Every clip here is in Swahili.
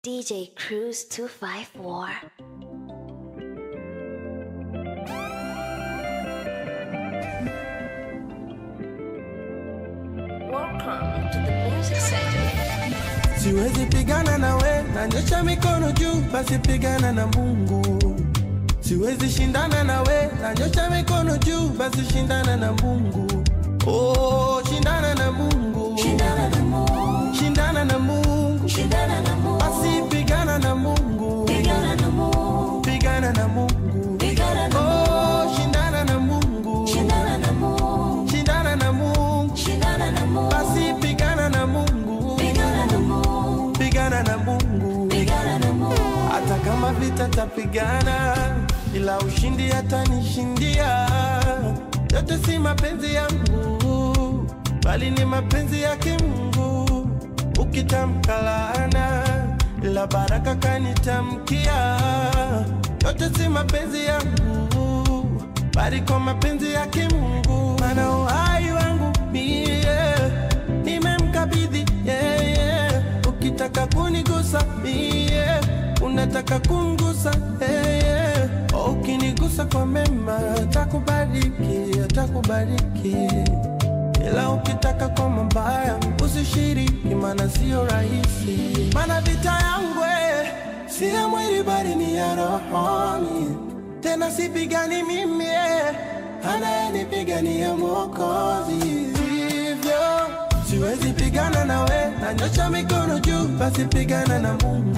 DJ Cruise 254. Welcome to the Music Center. Siwezi pigana na we, nanyosha mikono juu, basi pigana na Mungu. Siwezi shindana na we, nanyosha mikono juu, basi shindana na Mungu. Oh, shindana na Mungu. Shindana na Mungu, Shindana na Mungu. shindana na Mungu, Basi pigana na Mungu. pigana na Mungu, Pigana na Mungu. pigana na Oh, shindana na Mungu. shindana na Mungu, Shindana na Mungu. shindana na Mungu, Basi pigana na Mungu. pigana na Mungu, Pigana na Mungu. pigana na Mungu, hata kama vita tapigana, ila ushindi atanishindia. Yote si mapenzi yangu, bali ni mapenzi yake Mungu. Ukitamka laana, ila baraka kanitamkia. Yote si mapenzi yangu, bali kwa mapenzi yake Mungu. Maana uhai wangu mie nimemkabidhi yeye. Ukitaka kunigusa mie, unataka kumgusa yeye. Ukinigusa kwa mema, atakubariki, atakubariki. Ila ukitaka kwa mabaya, usishiriki, maana sio rahisi. Maana vita yangu eh, si ya mwili, bali ni ya rohoni. Tena sipigani mimi, eh, anayenipigania Mwokozi. Hivyo siwezi pigana na we, nanyosha mikono juu, basi pigana na Mungu.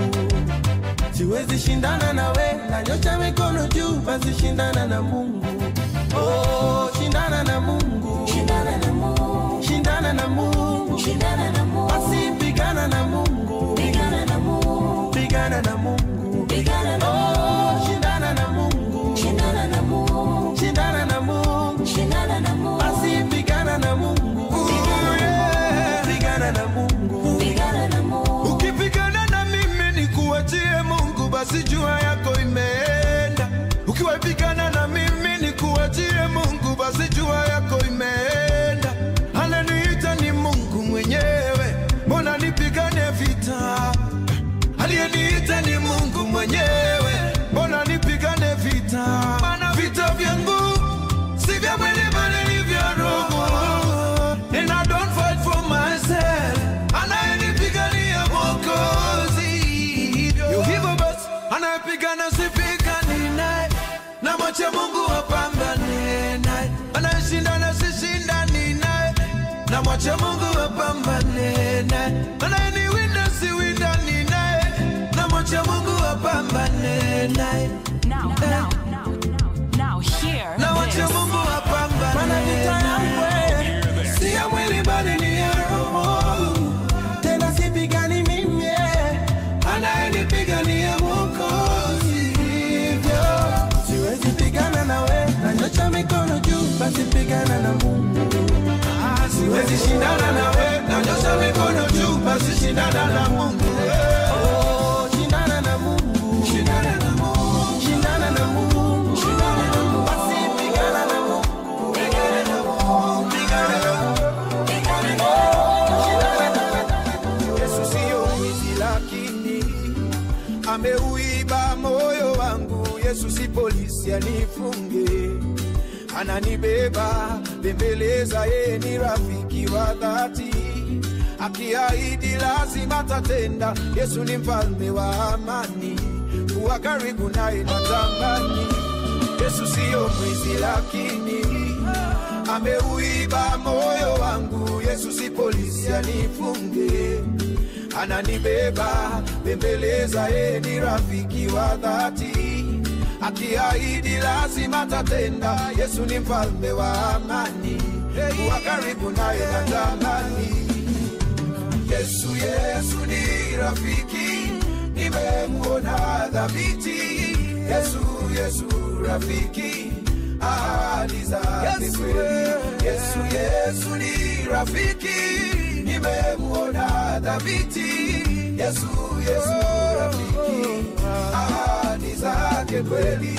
Siwezi shindana na we, nanyosha mikono juu, basi shindana na Mungu. Oh, shindana na Mungu. shindana na Mungu, Shindana na Mungu. shindana na Mungu, Basi pigana na Mungu. pigana na Mungu, Pigana na Mungu. pigana na Oh, shindana na Mungu. shindana na Mungu, Shindana na Mungu. shindana na Mungu, Basi pigana na Mungu. Yeah. Pigana na Mungu. pigana na Mungu, Ukipigana na mimi ni kuachie Mungu, basi jua yako imeenda. Ukiwapigana na mimi ni kuachie Mungu, basi jua yako imeenda. Ananiita ni Mungu mwenyewe, mbona nipigane vita? Aliyeniita ni Mungu mwenyewe, mbona nipigane vita? Maana vita vyangu si vya mwili bali ni vya roho. And I don't fight for myself. Anayenipigania Mwokozi. Yo, hivyo basi anayepigana sipigani naye, na mwache Mungu apambane naye. Anayeshindana sishindani naye, na mwache Mungu apambane naye. Anayeniwinda siwindani naye, na mwache Mungu apambane naye. Now, now, now, now, now, hear Na mwache this. Mungu Maana vita yangu apambane eh, si ya mwili bali ni ya roho. Tena sipigani mimi, eh, anayenipigania Mwokozi. Hivyo siwezi pigana na we, nanyosha mikono juu, basi pigana na Mungu. Ah, Siwezi shindana na we, nanyosha mikono juu, basi shindana na Mungu. Oh, shindana na Mungu. Shindana na Mungu. Shindana na Mungu. Shindana na Mungu. Basi pigana na Mungu. Pigana na Mungu. Pigana na Mungu. Yesu siyo mwizi lakini ameuiba moyo wangu. Yesu si polisi anifunge, ananibeba bembeleza, yeye ni rafiki wa dhati, akiahidi lazima tatenda. Yesu ni mfalme wa amani, kuwa karibu naye natamani. Yesu siyo mwizi lakini ameuiba moyo wangu. Yesu si polisi anifunge, ananibeba bembeleza, yeye ni rafiki wa dhati, akiahidi lazima tatenda. Yesu ni mfalme wa amani, kuwa karibu naye natamani. Yesu, Yesu ni rafiki, nimemwona dhabiti. Yesu, Yesu rafiki, ahadi zake kweli. Yesu, Yesu ni rafiki, nimemwona dhabiti. Yesu, Yesu rafiki, ahadi zake kweli.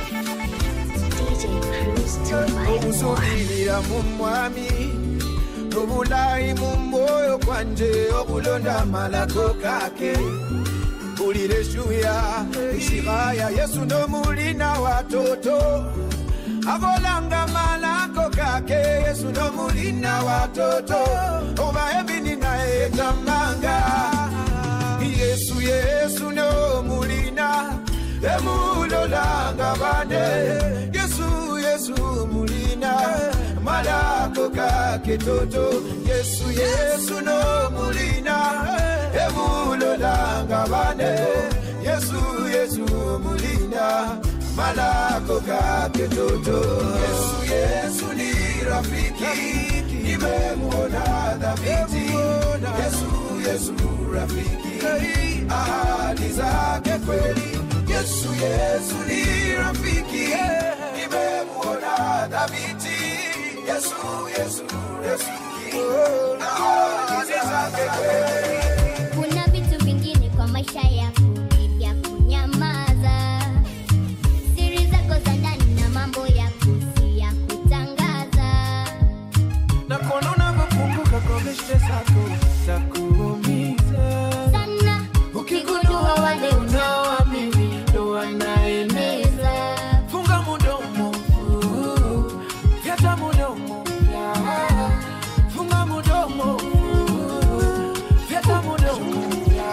DJ Cruise 254. Kumusubirira mu mwami n'obulayi mu mwoyo gwanje okulonda amalako kake mpulira eshuya ishiraya yesu n'omulina watoto abolanga malako kake yesu n'omulina watoto oba ebini naye tamanga yesu yesu n'omulina emulolanga bane yesu yesu mulina malako kake toto yesu yesu n'omulina emulolanga bane yesu yesu mulina malako kake toto yesu yesu ni rafiki nimemuona dhabiti yesu yesu rafiki ahadi zake kweli yesu yesu ni rafiki nimemuona dhabiti yesu yesu rafiki ahadi zake kweli Kuna vitu vingine kwa maisha yako ni vya kunyamaza, siri zako za ndani na mambo yako si ya kutangaza. na kuona unavyopunguka kwa mishe zako za kuumiza Sana ukigundua wale unaoamini ndo wanaeneza unaeneza, funga mudomo vyata mudomo funga mudomo vyata mudomo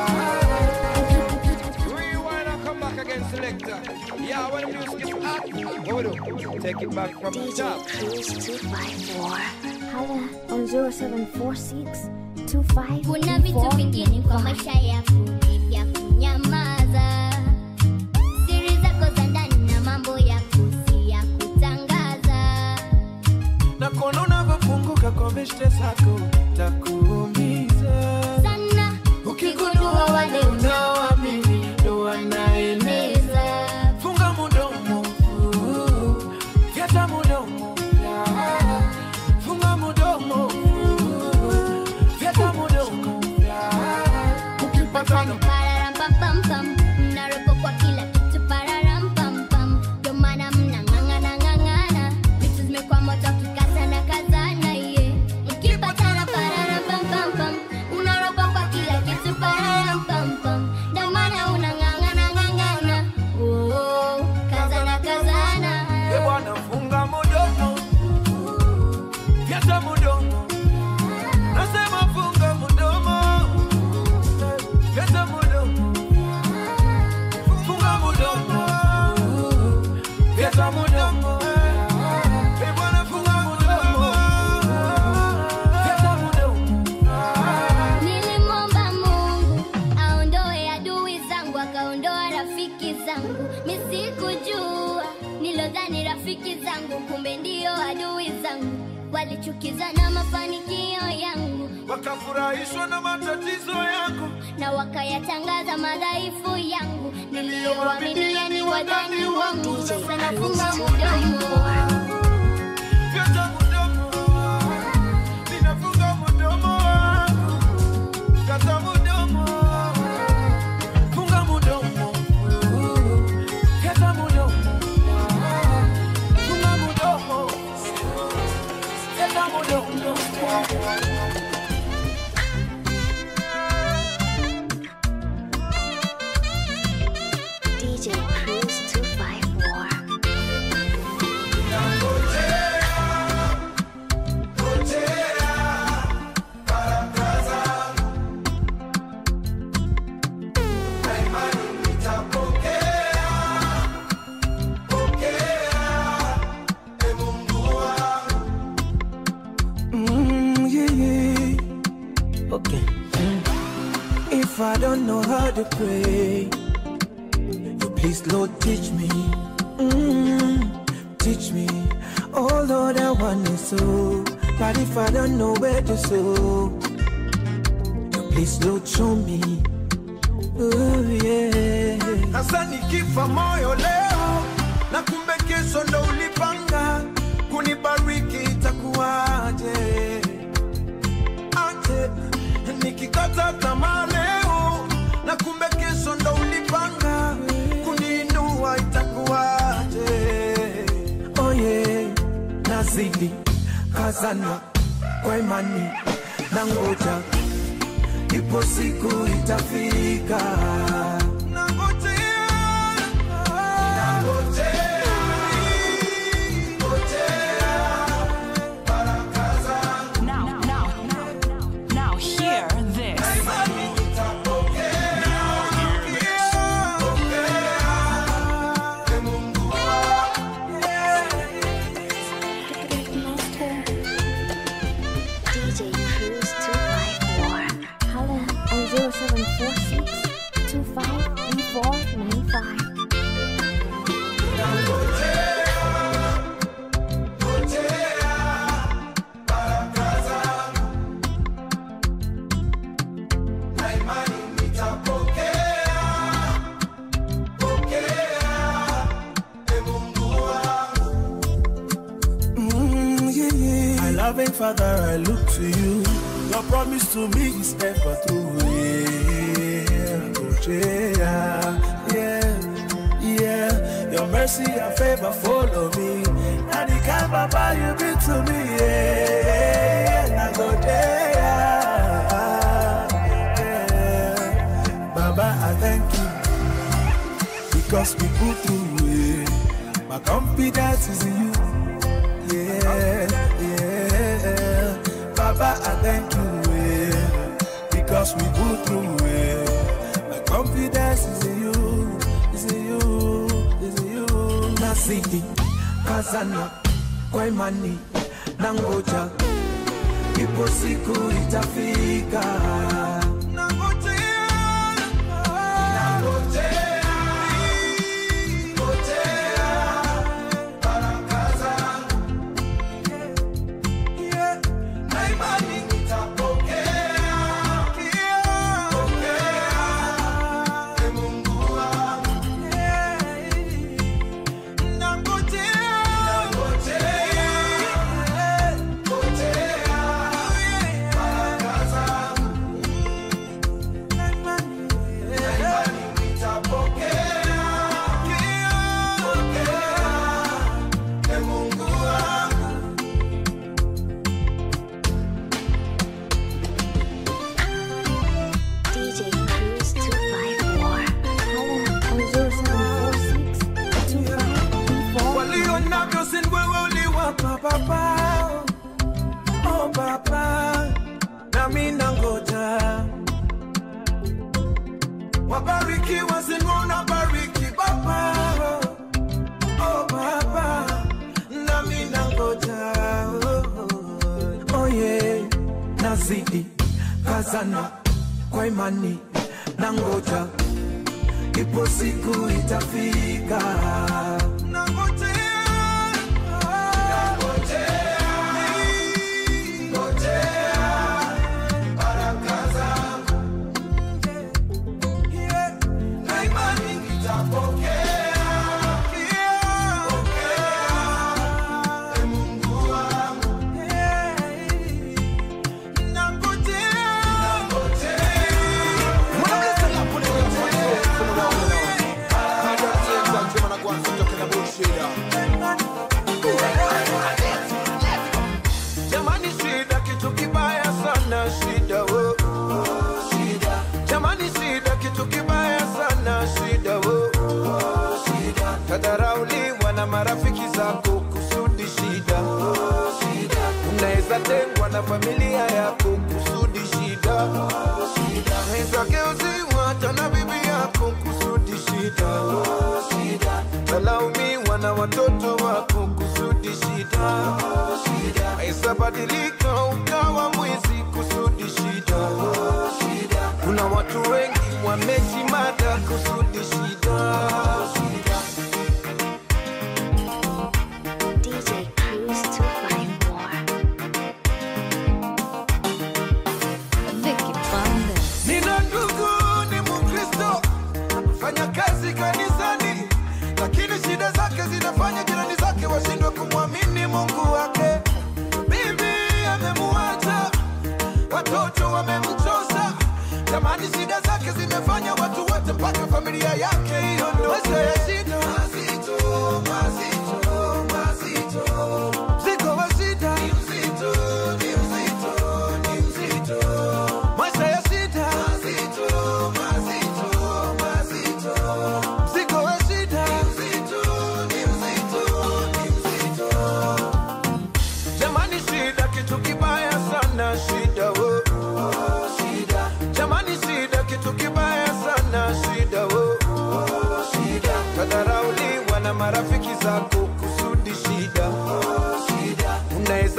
Rewind and come back again, selector. Yeah, when the music is hot, what we do? Take it back from the DJ top. Cruise 254. Holla on 0746 25 kuna vitu vingine kwa maisha yako ni vya kunyamaza, siri zako za ndani na mambo yako si ya kutangaza. na kuona unavyopunguka kwa mishe zako za kuumiza Sana ukigundua wale unaoamini ndo wanaeneza unaeneza funga mudomo vyata mudomo funga mudomo vyata mudomo ukipatana Pararampampam, mnaropo kwa kila kitu pararampampam. Ndio maana mnang'ang'ana ng'ang'ana, vitu zimekuwa moto kikazana kazana, yeah. Mkipatana pararampampam, unaropo kwa kila kitu pararampampam. Ndio maana unang'ang'ana ng'ang'ana, oh, kazana kazana. e bwana funga mudomo vyata mudomo nasema funga mudomo vyata mudomo funga mudomo vyata mudomo e bwana funga mudomo vyata mudomo Nilimwomba Mungu aondoe adui zangu, akaondoa rafiki zangu. Misikujua nilodhani rafiki zangu, kumbe ndio adui zangu. Walichukizwa na mafanikio yangu wakafurahishwa na matatizo yako na wakayatangaza madhaifu yangu. Niliyowaaminia ni wadani wangu, sasa nafunga mdomo. vyata mudomo ninafunga mudomo wangu vyata mudomo funga mudomo vyata mudomo funga mudomo vyata mudomo DJ Cruise 254. Mm, yeah, yeah. Okay. If I don't know how to pray, you please, Lord, teach me. Mm, teach me. Oh, Lord, I want to sow. But if I don't know where to sow, you please, Lord, show me. Oh, yeah. hasa nikifa moyo leo na kumbe kesho ndo ulipanga kunibariki itakuwaje aje nikikata tamaa leo na kumbe kesho ndo ulipanga kuniinua itakuwaje Oh, yeah. Nazidi kazana kwa imani na ngoja, ipo siku itafika. Nangojea, nangojea, ngojea baraka zangu. Now, now, now, now, hear this. DJ Cruise 254. Holla on 0746 253495. Mm, yeah, yeah. My loving Father, I look to you. Your promise to me is ever true. Yeah, oh, yeah, yeah, yeah. Your mercy and favor follow me. And the kind Papa you be to me. Yeah, yeah. I go there. Yeah. Baba, I thank you because we put through it. My confidence is in you. Yeah, yeah. Baba, I thank you yeah, because we go through it. My confidence is in you, is in you, is in you. Nasidi, kazana, kwa imani, nangoja, ipo siku itafika. Nangojea, nangojea, ngojea baraka zangu. Yeah, na imani nitapokea. Pokea, e Mungu wangu. Yeah, nangojea, nangojea, ngojea baraka zangu. Na imani, na imani nitapokea. Pokea, e Mungu wangu. DJ Cruise 254. Holla on 0746 253495. walio navyo si wewe uliwapa baba oh baba nami nangoja wabarikiwa sinuna bariki baba oh baba nami nangoja oh, oh, oh yeah. nazidi kazana kwa imani nangoja ipo siku itafika. Nangojea, nangojea, ngojea baraka zangu. Yeah, na imani nitapokea. Yeah, pokea, e Mungu wangu. Yeah, nangojea, nangojea. Jamani, shida kitu kibaya sana, shida wo. Jamani, shida kitu kibaya sana, shida wo. Tadharauliwa na marafiki zako kusudi shida. Unaweza tengwa na familia yako kusudi shida. Unaweza geuziwa hata na bibi yako kusudi shida. Talaumiwa na watoto wako kusudi shida. Unaweza badilika ukawa mwizi kusudi shida. Kuna watu wengi wamejimada kusudi shida. DJ Cruise 254. Nina ndugu ni Mkristo, fanya kazi kanisani, lakini shida zake zinafanya jirani zake washindwe kumwamini Mungu wake. Bibi amemuacha, watoto wamemchosa, jamani, shida zake zimefanya watu wote mpaka familia yake iondoke. Shida mazito, mazito, mazito, mzigo wa shida ni mzito, ni mzito.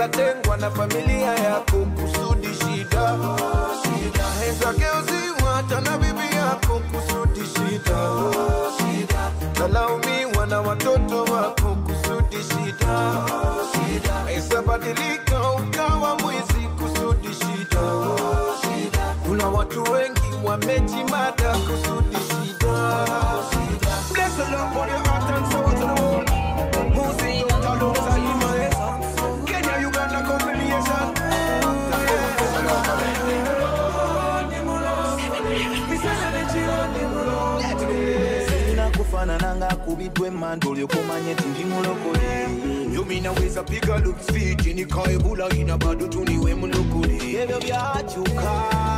unaweza tengwa na familia yako kusudi shida shida naweza geuziwa hata na bibi yako kusudi shida shida talaumiwa na watoto wako kusudi shida shida naweza badilika ukawa mwizi kusudi shida shida kuna watu wengi wamejimada kusudi shida shida Bless the Lord for your heart and soul to the world. Move you out alongside Himalaya. Kenya, Uganda, combination. nakufanananga kubidwa emmanda olyokumanya ti ndi mulokole Yumi naweza piga looks fit nikae bulaina bado tuniwe mulokole ebyo byakyuka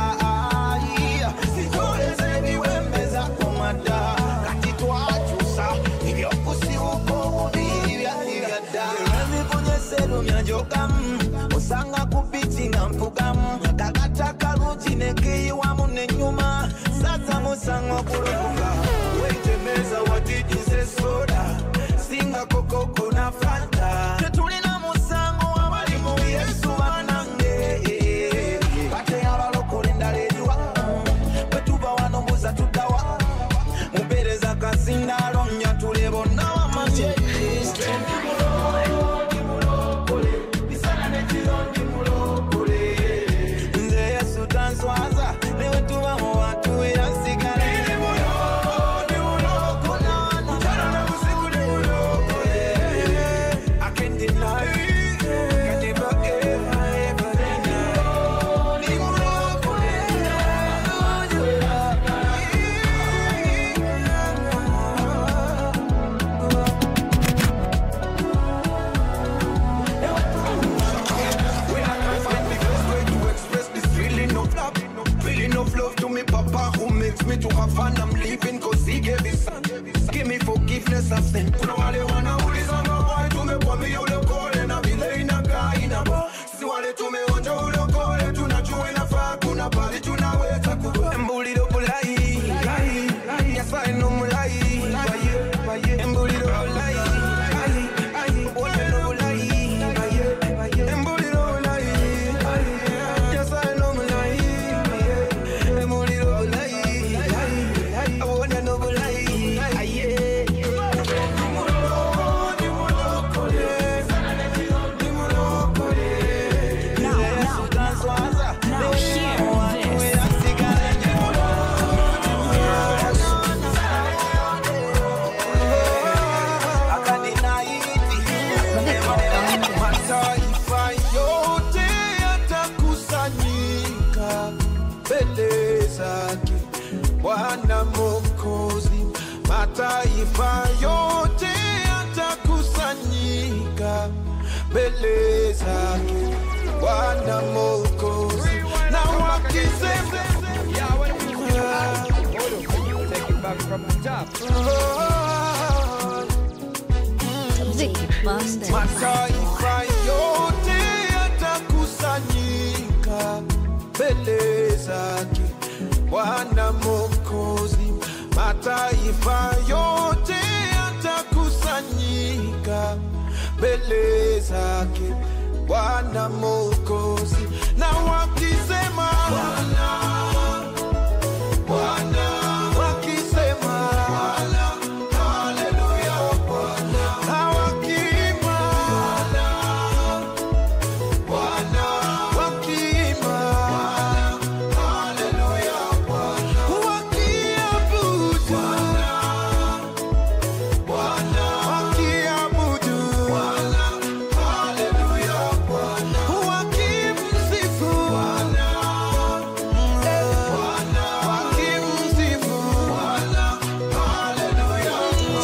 sitoleze ebiwembeza kumada kati twakyusa ebyokusibuka obubiri byadda ebivunyesero njogamu osanga ku biti nga mpugamu kakata kalungi nekeyiwamu nenyuma saza musango okulokoka wetemeza watijize soda singa kokoko na fanta tetulina musango abali mu yesu banange kate abalokole endala eriwa bwetuva wano mbuza tuddawa mupereza kasindalo nyatule bonna wamanye nze yesu tanswaza newe tuba mu bantu erasigala I can't deny it. Can never ever ever When I can't find the best way to express this feeling of love, feeling of love to me, Papa, who makes me to have fun. I'm living cause he gave his son. Give me forgiveness of sin. Kuna wale wanauliza mabaya, tumekuwa mia ulokole na vile inakaa inaba. Sisi wale tumeonja ulokole, tunajua inafaa, kuna pale tunaweza kuwa. Embuliro bulai, lai, lai, nyasaye no mulai, baye, baye. Embuliro bulai, ai, ai, wone no bulai, baye, baye. Embuliro bulai, ai, nyasaye no mulai, baye. Embuliro bulai, ai, ai, wone no bulai, aye. Now, now, now hear this. Mataifa yote yatakusanyika mbele zake Bwana Mwokozi. Mataifa yote yatakusanyika mbele zake Bwana Mwokozi, na wakisema Yeah, when the music hot. Hold up. Take it back from the top. Mataifa yote yatakusanyika mbele zake Bwana Mwokozi. Mataifa yote yatakusanyika mbele zake Bwana Mwokozi, na wakisema Bwana, Bwana, wakisema Bwana, haleluya Bwana, na wakiimba Bwana, Bwana, wakiimba Bwana, haleluya Bwana, wakiabudu Bwana, Bwana, wakiabudu Bwana, haleluya Bwana, wakimsifu Bwana, eh, Bwana, wakimsifu Bwana, haleluya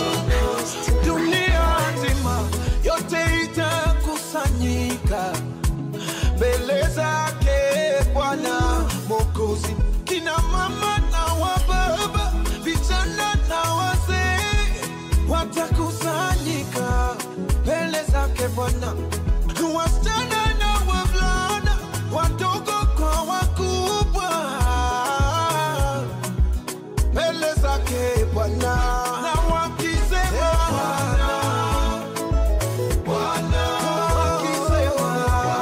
dunia nzima yote itakusanyika mbele zake Bwana Mwokozi, kina mama na wababa, vijana na wazee watakusanyika mbele zake Bwana, wasichana na wavulana, wadogo kwa wakubwa mbele zake Bwana na wakisema Bwana, Bwana wakisema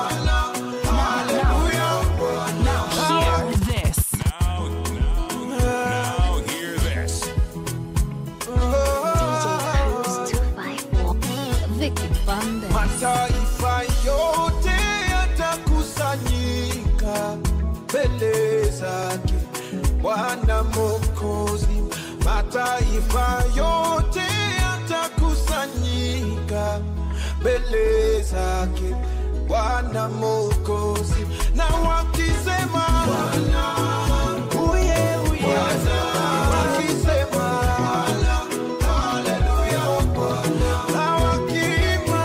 Mwokozi, mataifa yote yatakusanyika mbele zake Bwana Mwokozi, na wakisema Bwana, uye uye, wakisema Haleluya, Bwana, na wakiimba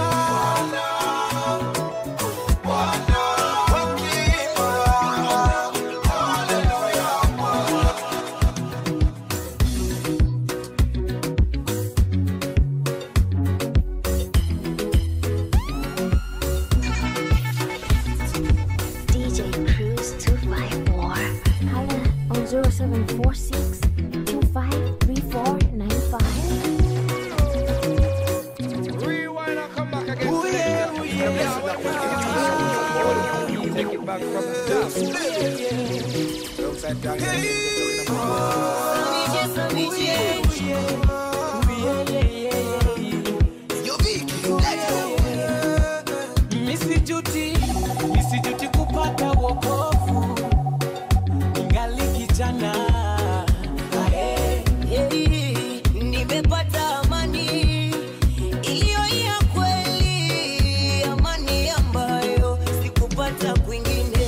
Bwana, wakiimba Haleluya, Bwana. DJ Cruise 254. Holla on 0746 253495. Rewind and come back again. Ooh, yeah, selector. ooh, yeah. Yeah, what the fuck? Take it back from the top. Alongside Daniel. Misijuti, misijuti kupata wokovu ningali kijana Ae. Hey, nimepata amani iliyo ya kweli, amani ambayo sikupata kwingine.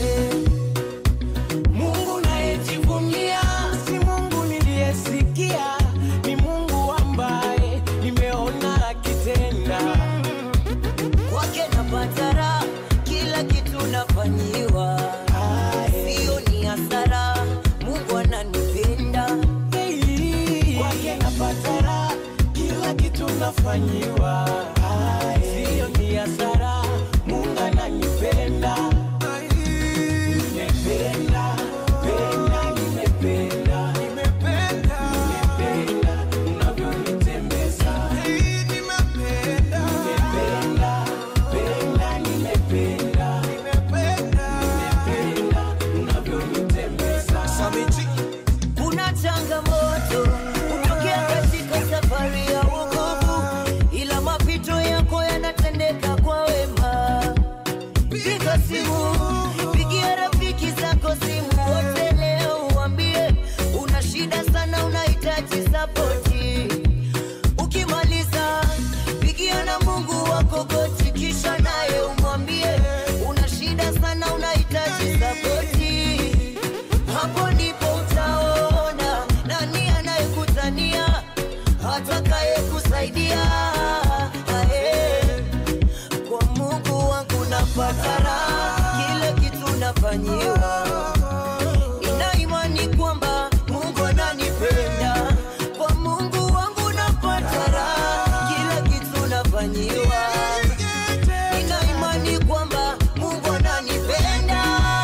Mungu nayejivunia si Mungu niliyesikia, ni Mungu ambaye nimeona akitenda. Kwake napata raha, kila kitu nafanyiwa, sio ni hasara. Mungu ananipenda Hey, Kwake napata raha, kila kitu nafanyiwa, sio ni hasara. Mungu ananipenda, nimependa, penda, nimependa, nimependa unavyonitembeza. Nimependa, penda, nimependa, nimependa unavyonitembeza. Kuna changamoto kutokea katika safari ya wokovu, ila mapito yako yanatendeka kwa wema. Piga simu, pigia rafiki zako simu wote leo, uambie una shida sana, unahitaji sapoti. Ukimaliza pigia na Mungu wako goti, kisha naye umwambie una shida sana, unahitaji sapoti hapo ndipo utaona nani anayekutania atakaye kusaidia Ae, kwa Mungu wangu napata raha, kile kitu nafanyiwa. Nina imani kwamba Mungu ananipenda, kwa Mungu wangu napata raha, kile kitu nafanyiwa. Nina imani kwamba Mungu ananipenda.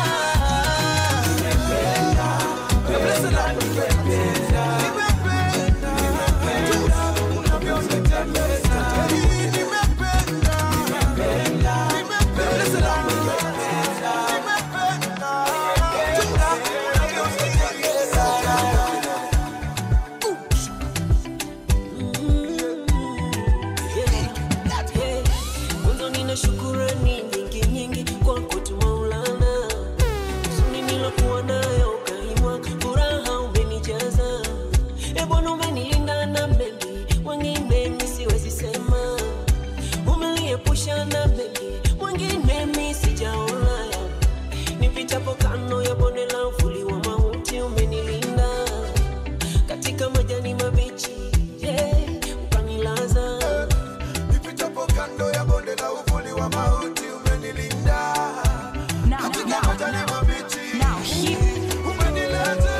Mwanzo nina shukurani nyingi nyingi kwako tu Maulana, huzuni nilokuwa nayo ukaimwa, furaha umenijaza. E Bwana umenilinda na mengi, wengine mi siwezi sema, umeniepusha na mengi, wengine mi sijaona. Nipitapo kando ya bonde la uvuli wa mauti, umenilinda katika majani mabichi, yeah, ukanilaza Nipitapo kando ya bonde la uvuli wa mauti umenilinda. Now, Katika now, majani mabichi now, here. umenilaza.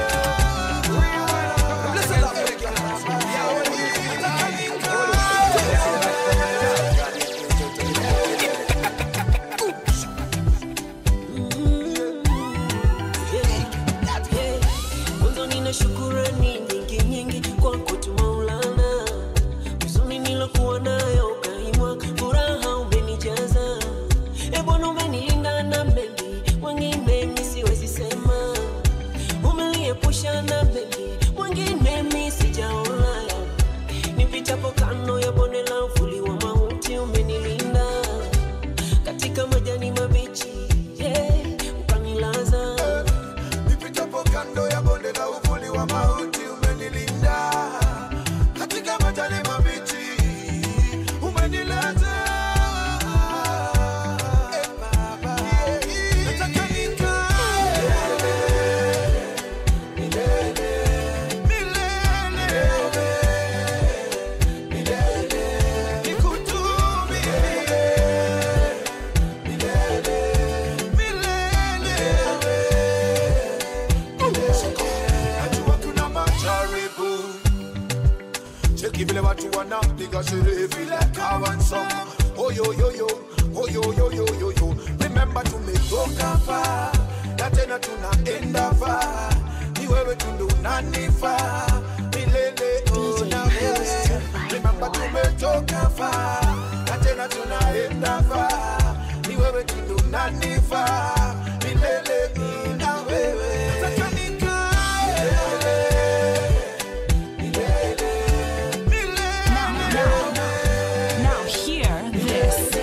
Mwanzo nina shukurani nyingi nyingi kwako tu Maulana, huzuni nilokuwa nayo ukaimwa, furaha umenijaza. E Bwana umenilinda na mengi, wengine mi siwezi sema, umeniepusha na mengi, wengine mi sijaona. Nipitapo kando ya bonde la uvuli wa mauti, umenilinda katika majani mabichi, yeah, ukanilaza Nipitapo kando ya bonde la uvuli wa mauti cheki vile watu wanapiga sherehe vile kawansa oyoyoyo oyoyoyoyoyo remember tumetoka faa na tena tunaenda faa ni wewe tundu unanifaa milele oh, na wewe remember tumetoka faa na tena tunaenda faa ni wewe tundu unanifaa milele mimi na wewe Nataka nikae Now hear this.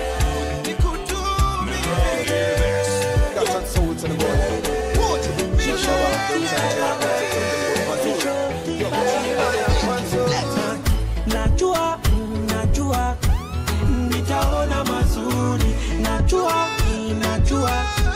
najua najua nitaona mazuri najua najua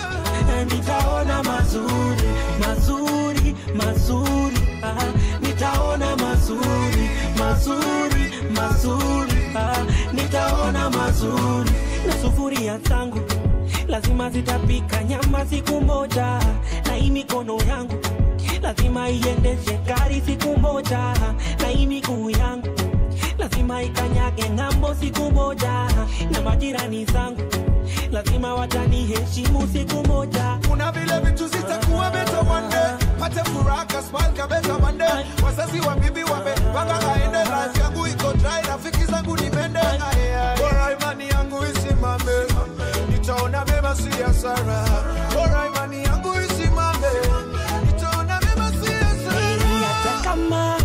nitaona mazuri mazuri mazuri ah, nitaona mazuri mazuri mazuri ah, nitaona mazuri na sufuria zangu lazima zitapika nyama siku moja na hii mikono yangu lazima iendeshe gari siku moja na hii miguu yangu lazima ikanyage ng'ambo siku moja na majirani zangu lazima wataniheshimu siku moja kuna vile vitu zitakuwa beta one day pate furaha kasmalka beta one day wazazi wa bibi wamepanga aende life yangu iko dry rafiki zangu ni mende bora imani yangu isimame nitaona mema si hasara bora imani yangu isimame nitaona mema si hasara hata kama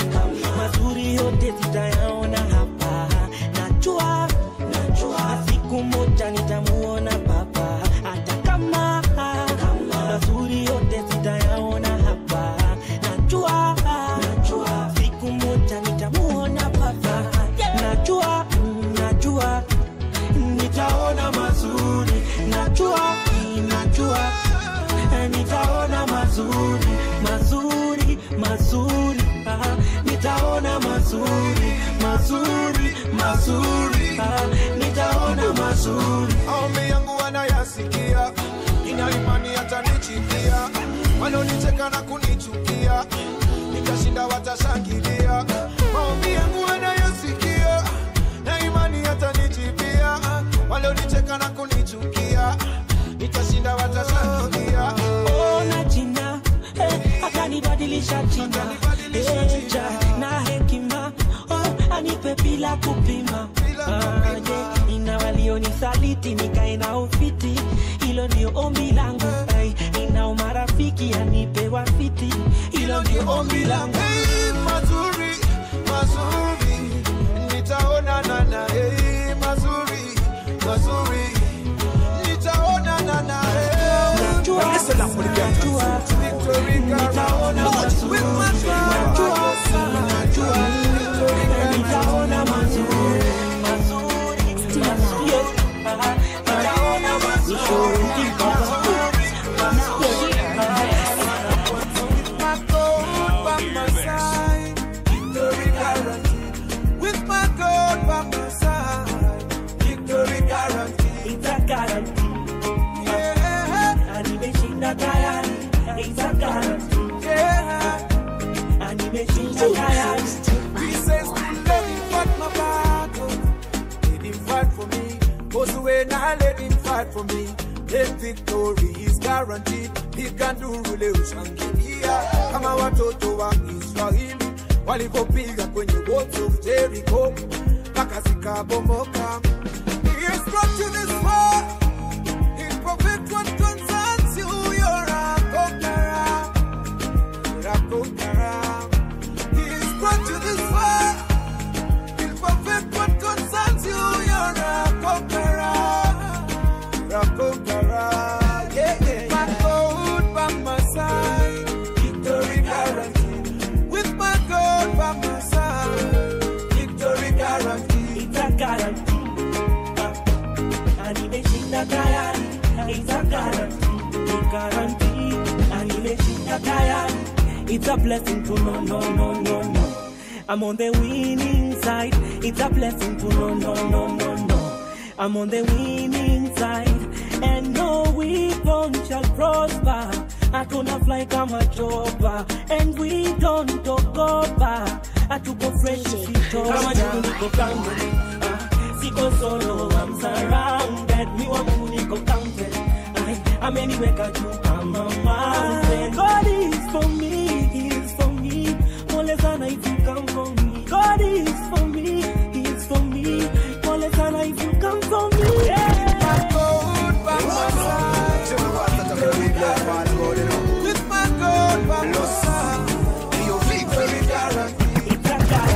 mazuri yote zitayaona hapa najua najua siku moja nitamuona baba hata kama mazuri yote zitayaona hapa najua najua siku moja nitamuona baba najua mm, najua nitaona mazuri najua mm, najua eh, nitaona mazuri mazuri mazuri ah, nitaona mazuri mazuri mazuri ah, nitaona mazuri maombi yangu wanayasikia ina imani hatanichikia wanaonicheka na kunichukia nitashinda watashangilia maombi yangu wanayasikia na imani hatanichipia walionicheka na kunichukia nitashinda watashangilia ona jina eh, akanibadilisha jina Eh, ja, na hekima oh, anipe bila kupima Ah, yeah, ina walionisaliti nikae na ufiti hilo ndio ombi langu Ay, ina umarafiki anipe wafiti hilo ndio ombi langu Hey, mazuri mazuri nitaonana na hey, mazuri mazuri nitaonana na Najua, najua, nitaona mazuri. Najua, najua, nitaona mazuri. Mazuri, mazuri, ah, nitaona mazuri. my God by my side, victory guaranteed. With my God by my side, victory guaranteed. It's a guarantee. Na nimeshinda tayari. It's a guarantee. Na nimeshinda tayari. He says to let him fight my battle, let him fight for me. Goes away now, let him fight for me. Then victory is guaranteed. He can do ule ushangilia kama watoto wa Israeli walivyopiga kwenye walls of Jericho mpaka zikabomoka. He has brought you this far. He'll perfect what concerns you. You're a conqueror. You're a conqueror. He's brought you this far. He'll perfect what concerns you. You're a conqueror. You're a conqueror. Yeah, yeah. My God by my side. Victory guaranteed. With my God by my side. Victory guaranteed. It's a guarantee. Ah, na nimeshinda tayari. It's a guarantee. Ni guarantee. Na nimeshinda tayari. It's a blessing to know, no, no, no, no. I'm on the winning side. It's a blessing to know, no, no, no, no. I'm on the winning side. And no weapon shall prosper. Hatuna fly kama chopa. And we don't talk over. hatuko fresh sito kama juu niko counted Ah, siko solo I'm surrounded mi wangu niko counted Ai, ameniweka juu kama mountain God is for me he is for me pole sana if you come for me God is for me he is for me pole sana if you come for me yeah. With my God by my side, you feel very dark.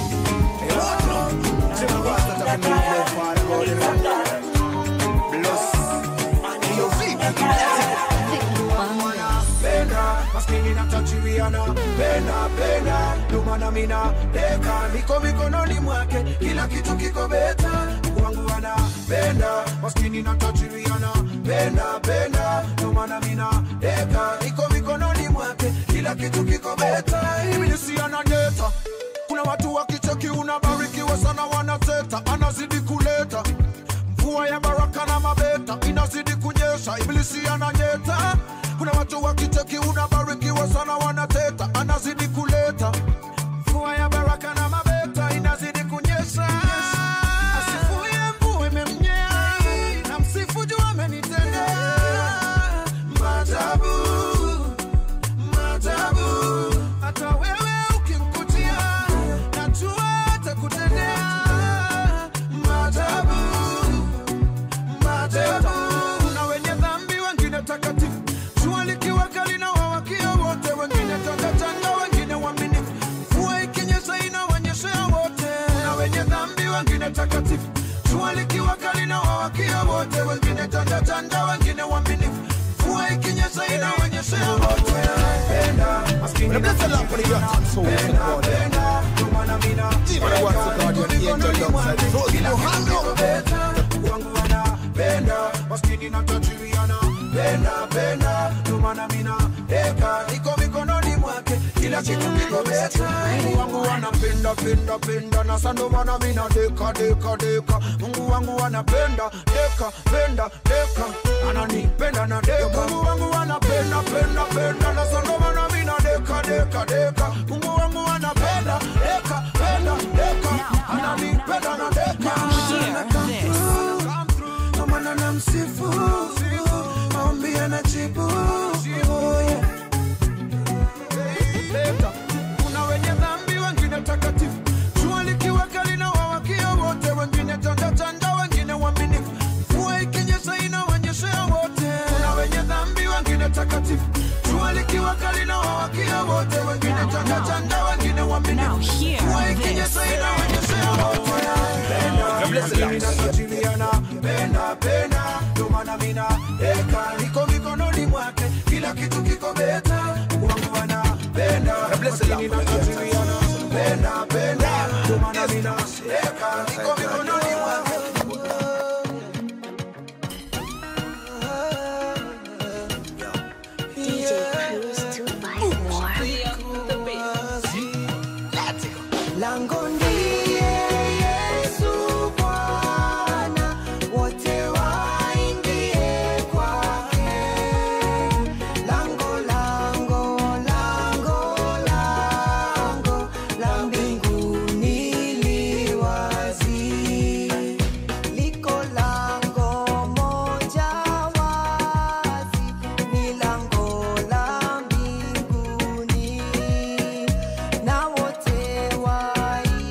Penda, maskini na tachiriana Penda, penda, lumana mina Deka, niko mikononi mwake Kila kitu kiko beta Wangu wana Penda, maskini na tachiriana Penda, penda, lumana mina Deka, niko mikononi mwake Kila kitu kiko beta Ibilisi ananyeta Kuna watu wakicheki unabarikiwa sana wanateta Anazidi kuleta mvua ya baraka na mabeta inazidi kunyesha, ibilisi ananyeta. Kuna watu wakicheki unabarikiwa sana wanateta, anazidi kuleta mvua ya baraka na mabeta inazidi kunyesha. Asifuye mvua imemnyea, na msifu juu amenitendea maajabu, maajabu. Hata wewe ukimkutia, najua atakutendea maajabu maajabu. Kuna wenye dhambi, wengine takatifu, jua likiwa kali na wawakia wote, wengine tangatanga, wengine waaminifu, mvua ikinyesha inawanyeshea wote. Kuna wenye dhambi, wengine takatifu, jua likiwa kali na wawakia wote, wengine tangatanga, wengine waaminifu, mvua ikinyesha inawanyeshea wote. Penda, maskini na tajiri, penda, penda, ndio maana mina wangu wanapenda maskini na tajiriana penda penda ndomana mina deka niko mikononi mwake kila kitu kiko beta mungu wangu wanapenda penda penda na sandomana mina deka deka deka mungu wangu wanapenda deka penda deka ananipenda na deka mungu wangu wanapenda penda penda na sandomana mina deka deka deka mungu wangu wanapenda deka penda deka ananipenda na deka Amana na msifu maombi anajibu Oh, yeah. Leta. Kuna wenye dhambi wengine takatifu jua likiwa kali na wawakia wote wengine tandatanda wengine waaminifu mvua ikinyesha inawanyeshea wote kuna wenye dhambi wengine takatifu jua likiwa kali na wawakia wote wengine tandatanda wengine waaminifu mvua ikinyesha inawanyeshea wote Penda, inatajiriana penda penda ndio maana mina eka niko mikononi mwake kila kitu kiko beta wangu wanapenda lakini natajiriana penda penda ndio maana mina eka niko mikononi mwake DJ Cruise 254. Lango ndiye Yesu Bwana, wote waingie kwake. Lango, lango, lango, lango la mbinguni li wazi. Liko lango moja wazi, ni lango la mbinguni na wote waingiao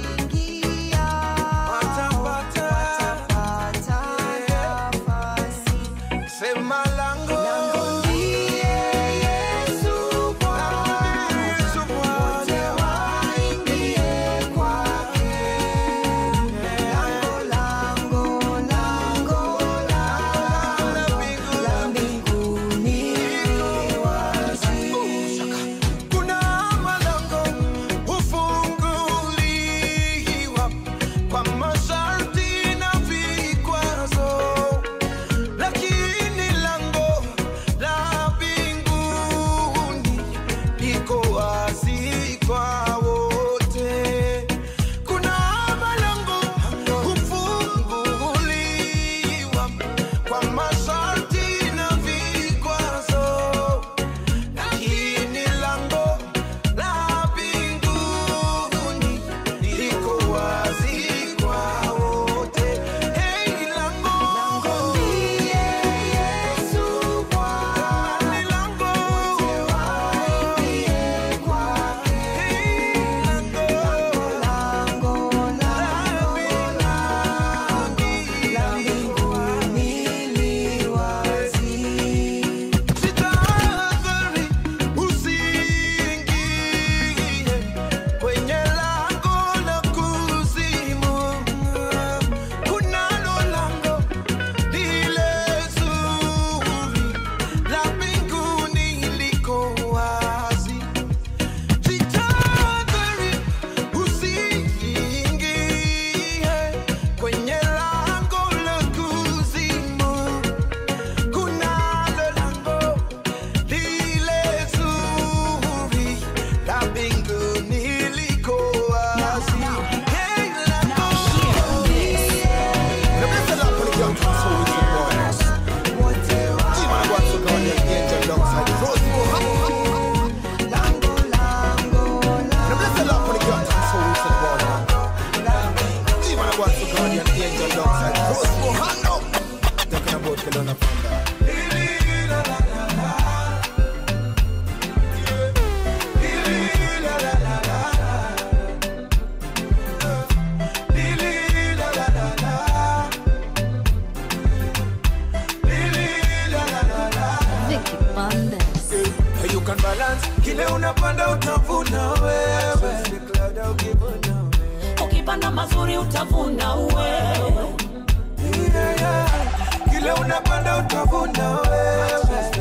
mazuri utavuna wewe Yeah, yeah. Kile unapanda utavuna wewe.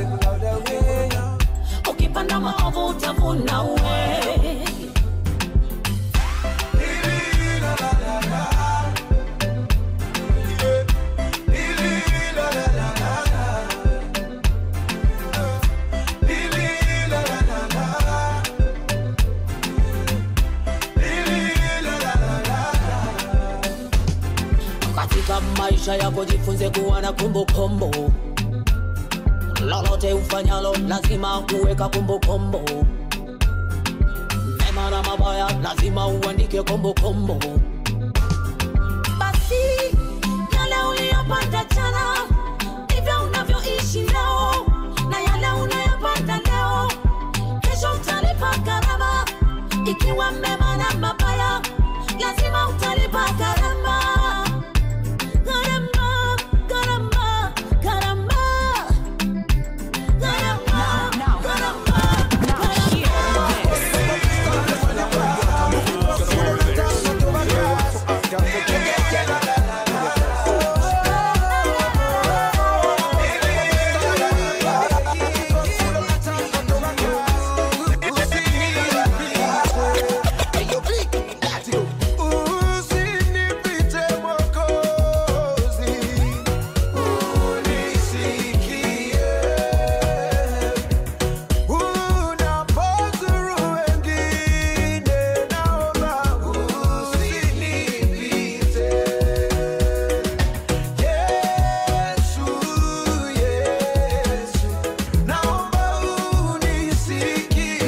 ukipanda maovu utavuna wewe katika maisha yako jifunze kuwa na kumbukumbu lolote ufanyalo lazima kuweka kumbukumbu mema na mabaya lazima uandike kumbukumbu basi yale uliyopanda jana ndivyo unavyoishi leo na yale unayopanda leo kesho utalipa gharama ikiwa mema na mabaya lazima utalipa gharama gharama gharama gharama Usinipite Mwokozi, unisikie. Unapozuru wengine, naomba usinipite. Yesu, Yesu, naomba unisikie.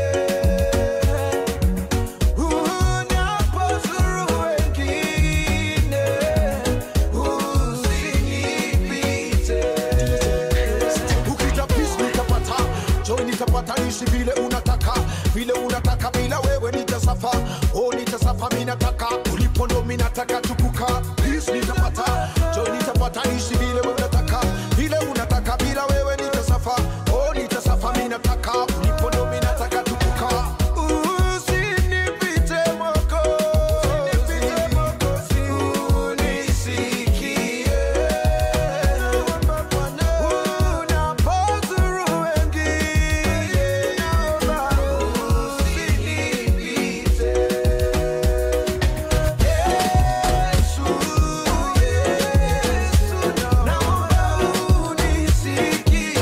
Unapozuru wengine, usinipite. ukita peace nitapata joy nitapata nishi vile unataka vile unataka bila wewe nitasafa oh nitasafa mi nataka ulipo ndo mi nataka tukuka peace nitapata joy nitapata nishi vile unataka vile unataka bila wewe nitasafa oh nitasafa mi nataka ulipo ndo mi nataka tukuka Usinipite Mwokozi, unisikie. Unapozuru wengine, naomba usinipite. Yesu, Yesu, naomba unisikie.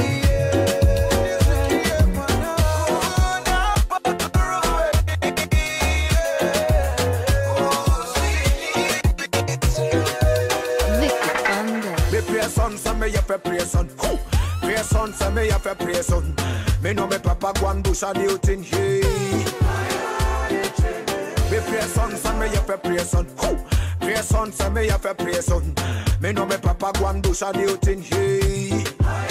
Me pray son, so me have to pray son. Who? Pray son, so me have to pray son. Me know me papa go and do some new thing. Hey. Me pray son, so me have to pray son. Who? Pray son, so me have to pray son. Me know me papa go and do some new thing. Hey.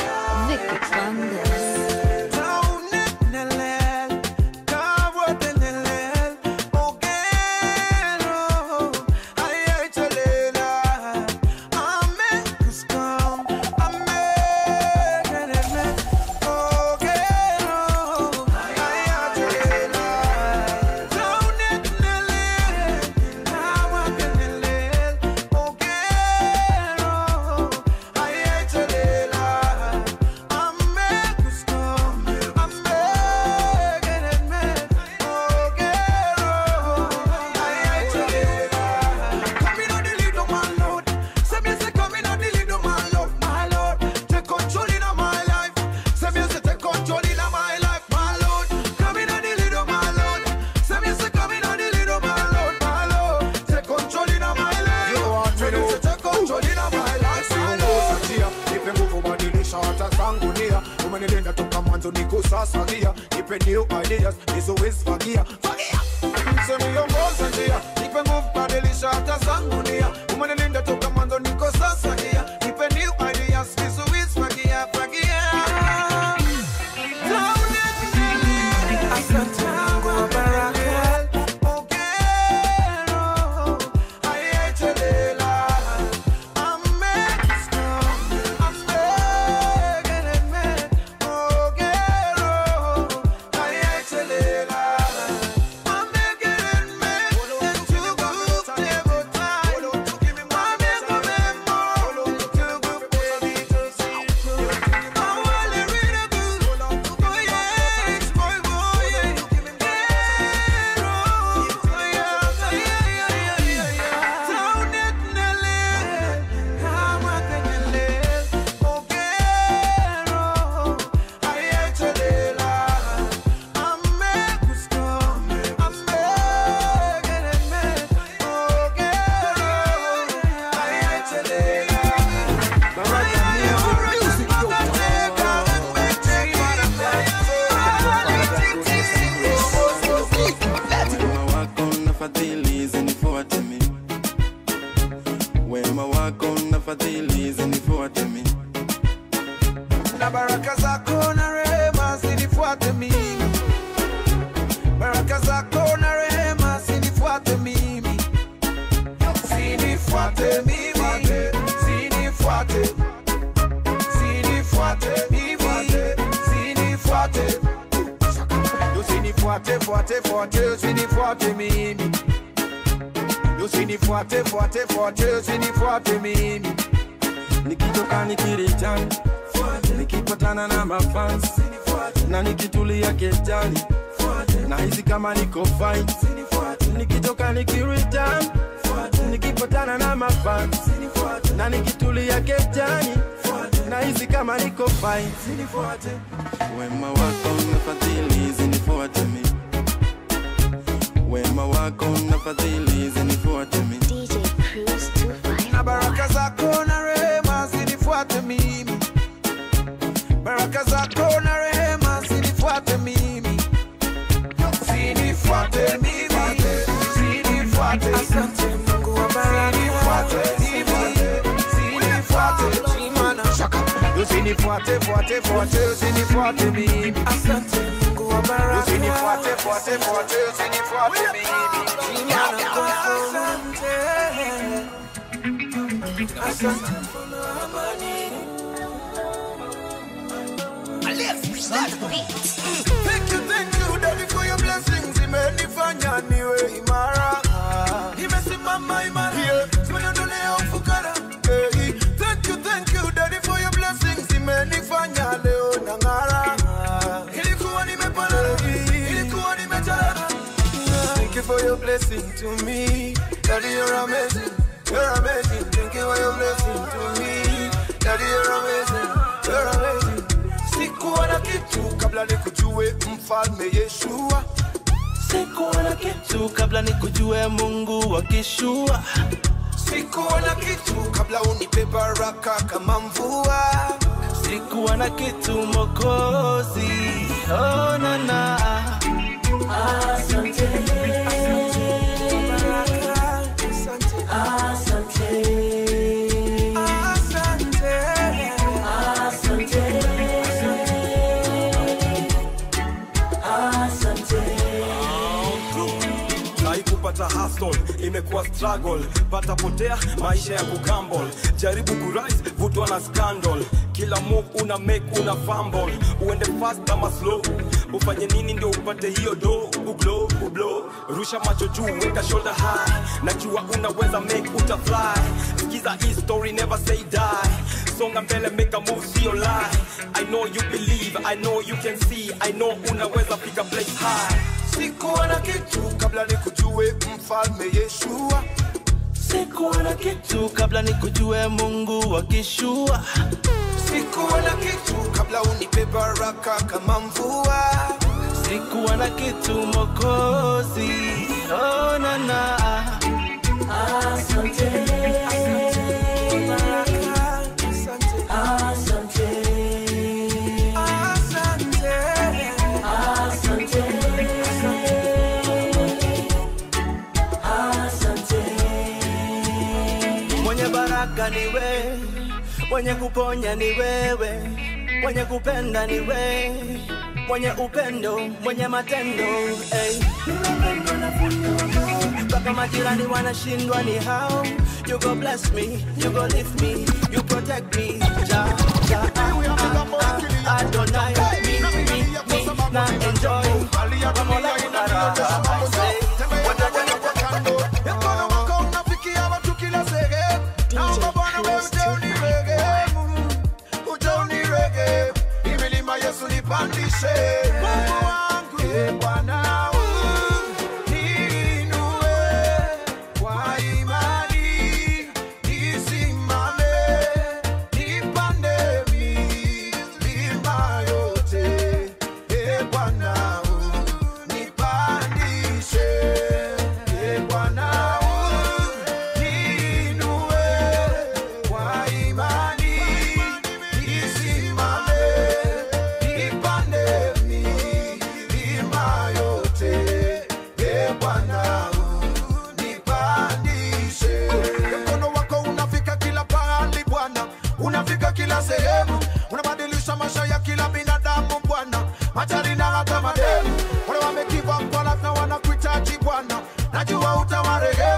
umenilinda toka mwanzo niko sasa gia nipe new ideas nizowisfagia fagia semiongoza njia nipe nguvu badilisha hata zangu nia umenilinda toka mwanzo niko sasa gia nipe new ideas nizowisfagia fagia Asante kwa baraka Ogero, ayechelela, amekisko, amegereme, ogero, ayechelela, fadhili zinifuate mi wema wako na fadhili zinifuate mi na baraka zako na rehema zinifuate mimi, baraka zako na rehema zinifuate mimi, zinifuate mimi, zinifuate, zinifuate mimi, zinifuate, usinifuate fuate fuate, usinifuate mimi, usinifuate fuate fuate, usinifuate mimi, nikitoka nikirichani nikipatana na mafans na nikitulia kejani na hizi kama niko fine nikitoka nikiritan nikipatana na mafans na nikitulia kejani na hizi kama niko fine wema wako na fadhili zinifuate mi wema wako na fadhili zinifuate mi na baraka zako na rehema zinifuate mimi, baraka zako na rehema zinifuate mimi, zinifuate mimi, zinifuate, asante Mungu wa baraka, zinifuate mimi, zinifuate, shaka, usinifuate fuate fuate, usinifuate mimi, asante Mungu wa baraka, usinifuate fuate fuate, usinifuate mimi, asante Asante Thank you, thank you, Daddy, for your blessings. Imenifanya niwe imara. Nimesimama imara. Yeah. Simeniondolea ufukara. Hey. Thank you, thank you, Daddy, for your blessings. Imenifanya leo nang'ara. Ilikuwa nimepana. Ilikuwa nimejaa. Thank you for your blessing to me. Daddy, you're amazing. You're amazing. Thank you for your blessing to me. Daddy, you're amazing. You're amazing. Sikuwa na kitu kabla nikujue mfalme Yeshua. Sikuwa na kitu kabla nikujue Mungu wa kishua. Sikuwa na kitu kabla unipe baraka kama mvua. Sikuwa na kitu Mokozi, oh na na. Asante, haikupata hustle imekuwa struggle pata potea maisha ya kugambol jaribu kurise vutwa na scandal kila move una make una fumble uende fast ama slow ufanye nini ndio upate hiyo do uglo ublo rusha macho juu weka shoulder high najua unaweza make utafly skiza hii story never say die songa mbele make a move sio lie i know you believe i know you can see i know unaweza fika place high Sikuwa na kitu kabla nikujue mfalme Yeshua. Sikuwa na kitu kabla nikujue Mungu wa kishua. Sikuwa na kitu kabla unipe baraka kama mvua. Sikuwa na kitu Mokozi, oh na na. Asante, asante, asante, asante. Mwenye baraka ni wewe, mwenye kuponya ni wewe, mwenye kupenda ni wewe, mwenye upendo, mwenye matendo hey. Mpaka majirani wanashindwa ni hao. You go bless me, you go lift me, you protect me. Ja, ja, ah, ah, ah, Adonai, me, me, me, na enjoy. Wamola unaraha, I say. Mkono wako unafikia watu kila sehemu. Naomba Bwana wewe uje unirehemu, uje unirehemu. Hii milima Yesu nipandishe. Mungu wangu, eh, Bwana niinue kwa imani, nisimame, nipande milima yote. Eh, Bwana nipandishe. najua utawaregea